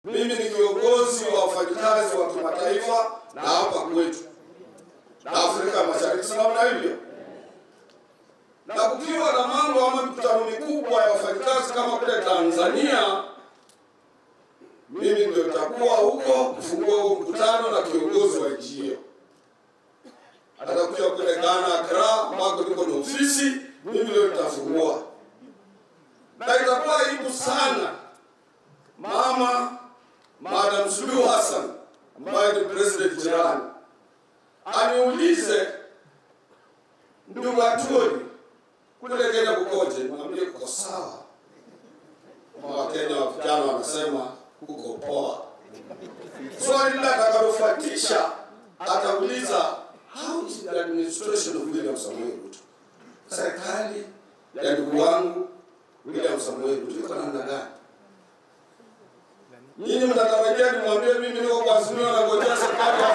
Mimi ni kiongozi wa wafanyikazi wa kimataifa na hapa kwetu na Afrika Mashariki, si namna hivyo? Na kukiwa na mambo ama mikutano mikubwa ya wafanyikazi kama kule Tanzania, mimi ndio nitakuwa huko kufungua huo mkutano na kiongozi wa nchi hiyo. Atakuja kule Ghana, Accra, ambako niko na ofisi, mimi ndio nitafungua, na itakuwa aibu sana mama Madam Suluhu Hassan ambaye ni president jirani aniulize ndugu Atwoli kule Kenya kukoje? Mwambie kuko sawa. Wakenya wa vijana wanasema kuko poa. Swali lile atakalofuatisha atauliza how is the administration of William Samoei Ruto, serikali ya ndugu wangu William Samoei Ruto iko namna gani? Nyinyi mnatarajia nimwambie mimi niko kwa Azimio na ngojea serikali